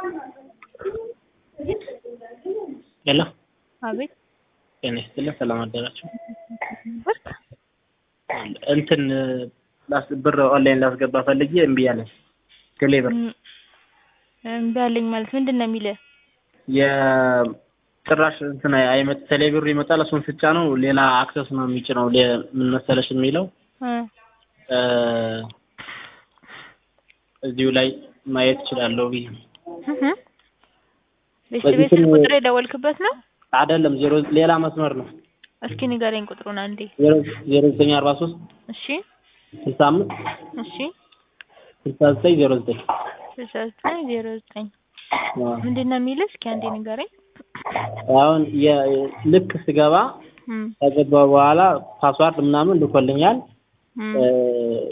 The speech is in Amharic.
ሄሎ አቤት ጤና ይስጥልኝ። ሰላም አደራችሁ። ብርክ እንትን ላስ ብር ኦንላይን ላስገባ ፈልጌ እምቢ አለኝ። ቴሌ ብር እምቢ አለኝ ማለት ምንድን ነው የሚልህ? የጭራሽ እንትን አይመጥ ቴሌ ብሩ ይመጣል። እሱን ስጫ ነው ሌላ አክሰስ ነው የሚጭነው። ሌ- ምን መሰለሽ የሚለው እ እ እዚሁ ላይ ማየት እችላለሁ ብዬ ነው። እህ ቤት ቤት ስልክ ቁጥር የደወልክበት ነው? አይደለም ዜሮ ሌላ መስመር ነው። እስኪ ንገረኝ ቁጥሩን አንዴ። ዜሮ ዜሮ ዘጠኝ አርባ ሶስት እሺ ስልሳ አምስት እሺ ስልሳ ዘጠኝ ዜሮ ዘጠኝ ስልሳ ዘጠኝ ዜሮ ዘጠኝ ምንድን ነው የሚልህ? እስኪ አንዴ ንገረኝ። አሁን የ- ልክ ስገባ እም ከገባ በኋላ ፓስዋርድ ምናምን ልኮልኛል። እም እ